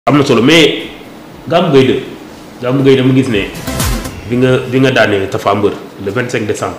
am na solo mais Gamou Gueye 2 Gamou Gueye dama gis ne bi nga bi nga daanee Tapha Mbeur le 25 décembre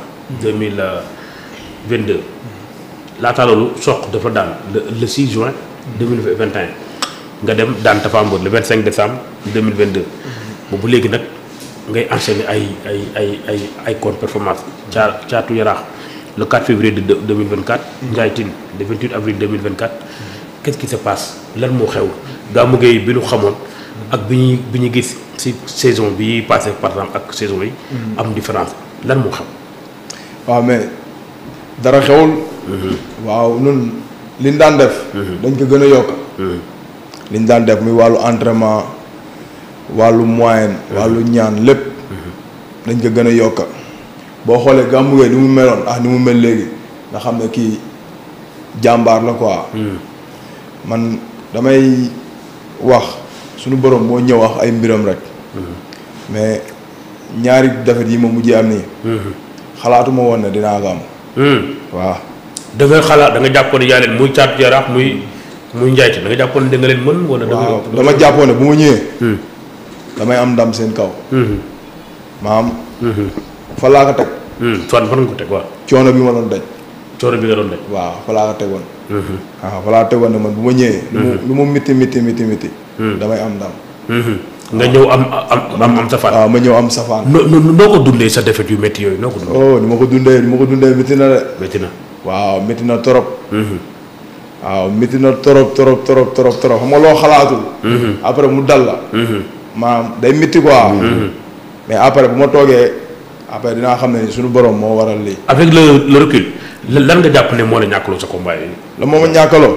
2022 laata loolu soq dafa daan le le 6 juin 2021 nga dem daan Tapha Mbeur le 25 décembre 2022 boobu léegi nag ngay enchaîner ay ay ay ay ay contre performance caa caatu yaraax le 4 février de 2024. Ndiaye Tine le 28 avril 2024. qu'est-ce qui se passe lan moo xew Gamou Gueye bi ñu xamoon ak bi ñuy bi ñu gis ci saison bi passé par exemple ak saison yi. am différence lan moo xew. waaw mais dara xewul. waaw ñun liñ daan def. dañ ko gën a yokk. liñ daan def muy wàllu entraînement wàllu moyen wàllu ñaan lépp. dañ ko gën a yokk boo xoolee Gamou Gueye ni mu meloon ah ni mu mel léegi nga xam ne kii jàmbaar la quoi. man damay wax suñu borom moo ñëw wax ay mbiram rek. mais ñaari defet yi ma mujjee am nii. xalaatuma woon ne dinaa ko am. waaw. da nga xalaat da nga jàppoon ne yaa leen muy caatu yaraax muy muy njaayte da nga jàppoon ne da nga leen mën wala. da waaw dama jàppoon ne bu ma ñëwee. damay am ndam seen kaw. maam. fa laa ko teg. fan fan nga ko teg waaw. coono bi ma doon daj. coono bi nga doon daj. waaw fa laa ko tegoon. waaw fa laa tegoon ne man bu ma ñëwee. lu mu lu mu miti miti miti miti. damay am ndam. nga ñëw am am am safaan. waaw ma ñëw am safaan. noo noo noo ko dundee sa defet yu métti yooyu noo ko dundee. oh ni ma ko dundee ni ma ko dundee miti na de. métti na. waaw miti na torop. waaw miti na torop torop torop torop torop xam nga loo xalaatul. après mu dal la. maanaam day miti quoi. mais après bu ma toogee après dinaa xam ne suñu borom moo waral lii. avec le le recul lan nga jàpp ne moo la ñàkkaloo sa combat yi. la moo ma ñàkkaloo.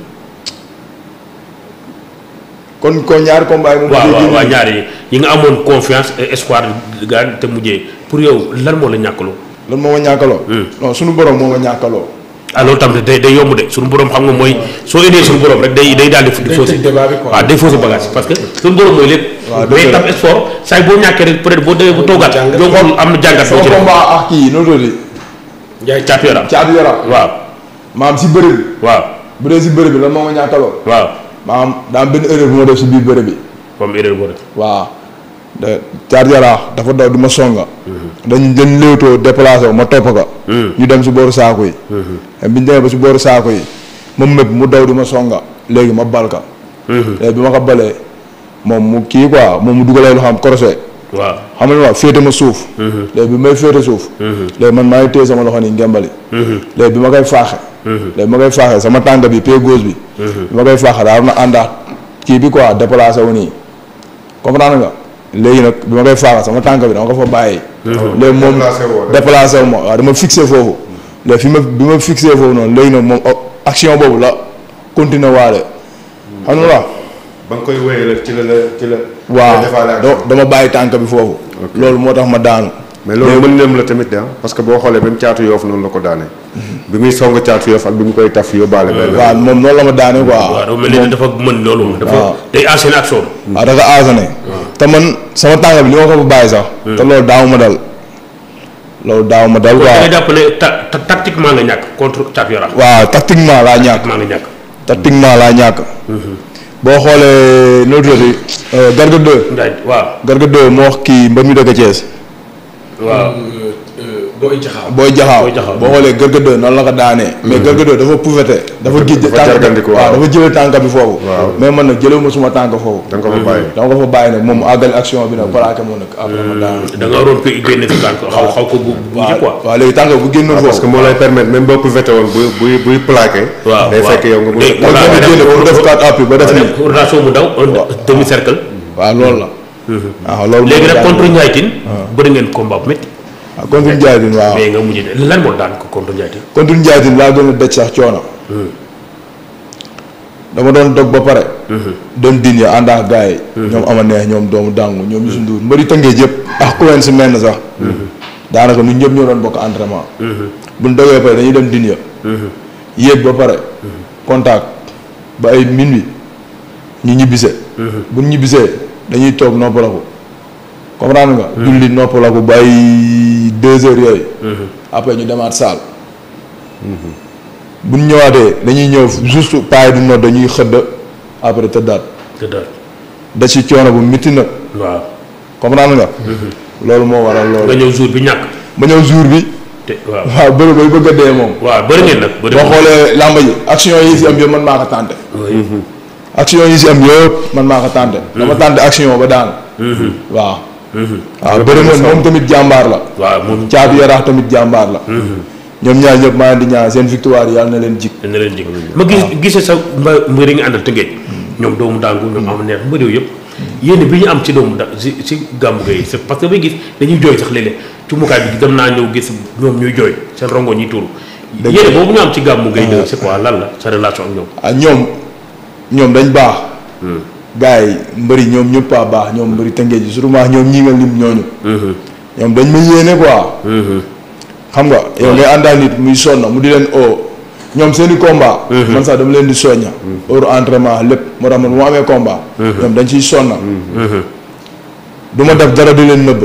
kon kon ñaari combat yi moom. waaw waaw waaw ñaari yi nga amoon confiance et espoir gaan te mujjee pour yow lan moo la ñàkkaloo. lan moo ma ñàkkaloo. non suñu borom moo ma ñàkkaloo. ah loolu tam day day yomb de suñu borom xam nga mooy soo indee suñu borom rek day day daal di. faussé waaw day faussé bagage parce que suñu borom mooy lépp. waaw mais tam sport saa boo ñàkkee rek peut être boo demee bu toogaat. doo xool am na jàngat boo ci sama def. combat ak kii noo doon Njaay caatu yaram. caatu yaram. waaw maam si bëre bi. waaw bu dee si bëre bi lan moo ma ñàkkaloo. waaw maam daa am benn erreur bu ma def si biir bëre bi. comme erreur boo def. waaw de caatu yaraax dafa daw du ma songa. dañ dañ léewtoo déplacé wu ma topp ko. ñu dem si booru saako yi. mais biñ demee ba si booru saako yi ma mépp mu daw du ma songa léegi ma bal ka. léegi bi ma ko balee moom mu kii quoi moom mu dugalee lu xam crochet. waaw xam nga waaw féete ma suuf. léegi bi may féete suuf. léegi man maa ngi téye sama loxo nii ngembali. léegi bi ma koy faaxe. léegi bi ma koy faaxe sama tànk bi pied gauche bi. bi ma koy faaxe daa am na àndaat kii bi quoi déplacé wu nii comprendre nga léegi nag bi ma koy faaxe sama tànk bi dama ko fa bàyyi. léegi moom déplacé wu ma waaw dama fixé foofu. léegi fi ma bi ma fixé foofu noonu léegi nag moom action boobu la continuer waale. xam nga waaw. ba nga koy wéyale ci la la ci la. waaw defaale ak do- dama bàyyi tànk bi foofu. loolu moo tax ma daanu. mais loolu mën nem la tamit ah parce que boo xoolee même caatu yoof noonu la ko daane. bi muy song caatu yoof ak bi mu koy taf yóbbaale. benn waaw moom noonu la ma daane quoi. waaw dafa mel ni dafa mën loolu. dafa waaw. day enchaîner action. waaw dafa aasane. te man sama tànk bi li ma ko fa bàyyi sax. te loolu daaw ma dal. loolu daaw ma dal da nga quoi. jàpp ne ta ta- tactiquement nga ñàkk contre caatu yaram. waaw tactiquement laa ñàkk. tactiquement nga ñàkk. tactiquement laa ñàkk. boo xoolee noo tuddati Garga 2. Njaay waaw. Garga 2 moo wax kii mbër mi dëkk Thiès. waaw booy jaxaaw booy jaxaaw Boy Jaxaaw. boo xoolee Garga 2 noonu la ko daanee. mais Garga 2 dafa pouveté. dafa gij dafa tànk jargandiku, waaw waaw. dafa jëlee tànk bi foofu. Waaw. mais man nag jëlee ma suma tànk foofu. da nga ko fa bàyyi. dama ko fa bàyyi nag moom mu àggali action bi nag plaqué moo nag après ma daanu. da nga waroon ko génne sa tànk xaw xaw ko bu bu ji quoi. waaw léegi tànk bu génnoon parce que foofu. moo lay permettre même boo ko vete woon buy buy buy plaqué. waaw day waaw. fekk yow nga mën Day- a. mooy Voilà, gën a génne pour def quatre appuis ba def nii. rotation mu daw un demi cercle. waaw loolu la. waaw loolu léegi moo nag daan. contre Ndiaye Tine. bëri ngeen combat bu métti. waaw contre Ndiaye Tine waaw. mais nga mujj ne lan moo daan ko contre Ndiaye Tine. contre Ndiaye Tine laa gën a daj sax coono. dama doon dog ba pare. doon din ya ànd ak gars yi. ñoom ama neex ñoom doomu dàngu ñoom Youssou Ndour mbëri tëngee jëpp. ak ku leen si mel na sax. daanaka ñun ñëpp ñoo doon bokk entraînement. bu ñu dogee ba pare dañuy dem din ya. yéeg ba pare. contact ba ay minuit ñu ñibbise. bu ñu ñibbisee dañuy toog noppalaku. comprendre nga. julli noppalaku ba ay deux heures yooyu. après ñu demaat saal. bu ñu ñëwaatee dañuy ñëw juste paay du nodd dañuy xëdd après tëddaat. te daal da ci coono bu mitti nag waaw comprendre nga. loolu moo waral nga loolu. ñëw jour bi ñàkk ba ñëw jour bi te waaw waaw bëri bay bëgg a dee moom. waaw bëri ngeen nag bëri boo xoolee làmba ji action yi si am yëpp man maa ko tànte. action yi si am yëpp man maa ko tànte. dama tànte action ba daan. waaw. waaw bëri na moom tamit jàmbaar la. waaw moom caatu yaraax tamit jàmbaar la. ñoom ñaar ñëpp maa leen di ñaan seen victoire yàlla na leen jik dana leen jig ma gis gisee sa mba mbëri nga àndal tëngeej ñoom doomu daangu ñoom am neex mbëri yooyu yëpp yéen bi ñu am ci doomu da si si gàmmu gay c'est parce que bay gis dañuy jooy sax léeg-léeg ci mukaay bi dem naa ñëw gis ñoom ñuy jooy seen rongo ñuy tuuru Dëgg yéen la. boobu ñu am ci gàmmu gay de c'est quoi lan la sa relation ak ñoom ah ñoom ñoom dañ baax. gars yi mbëri ñoom ñëpp a baax ñoom mbëri tëngee ji surtout maa ñoom ñii nga lim ñooñu. ñoom dañ ma yéene quoi. xam nga yow ngay àndal nit muy sonna mu di leen oo ñoom seen i combat. man sax dama leen di soñña. heure entraînement lépp moo tax man bu ma amee combat. ñoom dañ ciy sonna. du ma def dara di leen nëbb.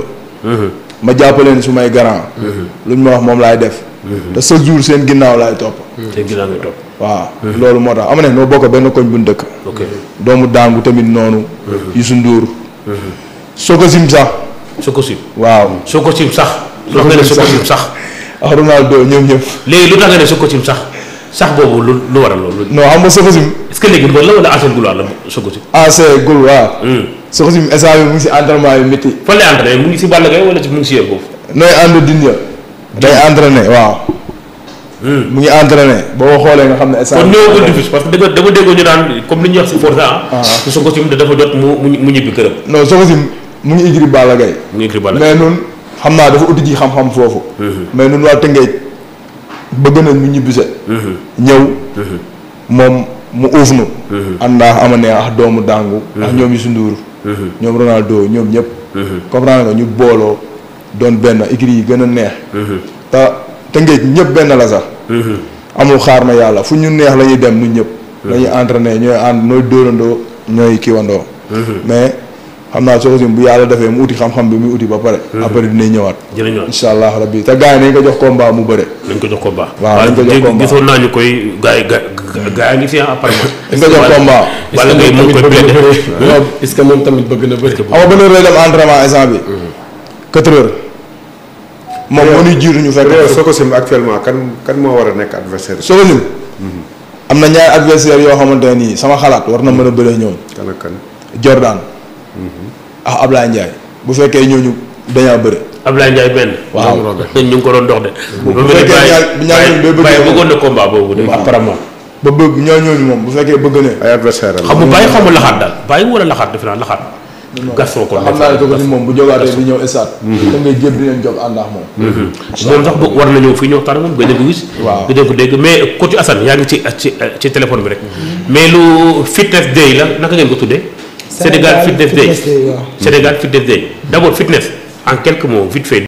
ma jàppaleen su may garant. luñ ma wax moom laay def. te chaque jour seen ginnaaw laay topp. seen ginnaaw ngay topp waaw loolu moo tax am na noo bokk benn koñ bu ñu dëkk. ok doomu daangu tamit noonu. Youssou Ndour. soo ko sim sax. soo ko sim waaw. soo ko sim sax lu tax nga ne soo ko sim sax ak Ronaldo ñoom ñëpp. léegi lu tax nga ne soo ko sim sax sax boobu lu lu waral loolu non xam nga soo ko sim. est-ce que léegi mbër la wala ancien gulwaar la soo ko sim AC gul waaw. soo ko sim instant bi mu ngi si entraînement yu métti. fan lay entraîné mu ngi si Balla Gaye wala ci mu ngi si yéen foofu nooy ànd dinja day entraîné waaw. mu ngi entraîné boo ko xoolee nga xam ne instant kon bi- ñëwagul diffuse parce que dama dama déggoo ñu daan comme li ñuy wax si Forza ah. su ko sim dafa jot mu mu mu ñibbi këram. non soo ko sim mu ngi igri Balla Gaye mu ngi écrit Balla mais nun xam naa dafa uti ji xam-xam foofu. mais nun waa Tëngéej bëgg nañ mu ñibbise. ñëw. moom mu uuf nu. àndaa ama ne ak doomu dàngu. ak ñoom Youssou Ndour. ñoom Ronaldo ñoom ñëpp. comprendre nga ñu booloo doon benn écrit yi gën a neex. te Tëngéej ñëpp benn la sax. amul xaar ma yàlla fu ñu neex la ñuy dem ñun ñëpp. la ñuy entraîné ñooy ànd nooy dóorandoo ñooy kiwandoo. mais xam naa soo ko bu yàlla defee mu uti xam-xam bi muy uti ba pare. après dinañ ñëwaat. dinañ ñëwaat. incha allah rabbi te gars yi nañ ko jox combat mu bëre. nañ ko jox combat. waaw nañ ko jox dégg- combat. gisoon naa ñu koy gars yi ga gars yi ngi fi ah apparemment. dañ ko jox combat. Balla Gaye mu ngi koy bëgg na plaidé. bëri est-ce que moom tamit bëgg na bëri xam nga ban heure lay dem entraînement instant bi. 4 heures. moom moo ñuy jiitu ñu fekk. yow Sococim actuellement kan kan moo war a nekk adversaire soo ko sim. am na ñaari adversaire yoo xamante ne nii sama xalaat war na mën a bëree ñoom. kan ak kan Jordan. ah Ablaye Ndiaye. bu fekkee ñooñu dañaa bëre. Ablaye Ndiaye benn. waaw ñu ngi ko doon dox de. bu ba mel ni fekkee Baye- ñaar- bu ñaar ñooñu day bëgg Baye moom. bëggoon na combat boobu de. Waaw. apparemment. ba bëgg ñoo ñooñu moom bu fekkee bëgg ne. ay adversaire am xam nga Baye xamul laxaat daal Baye wala laxaat defe naa laxaat. Gaston kon xam naa ne ko si moom bu jógaatee di ñëw stade. da ngay jéem di leen jóg ànd ak moom. moom sax bu war na ñëw fii ñu waxtaan ak moom gëj a ko gis. Waaw. gëj a ko dégg mais coach Assane yaa ngi ci ci ci téléphone bi rek. mais lu fitness day la naka ngeen ko tuddee. Sénégal fitness day Fitness Day, waaw. Sénégal fitness day d' abord fitness en quelques mots vite fait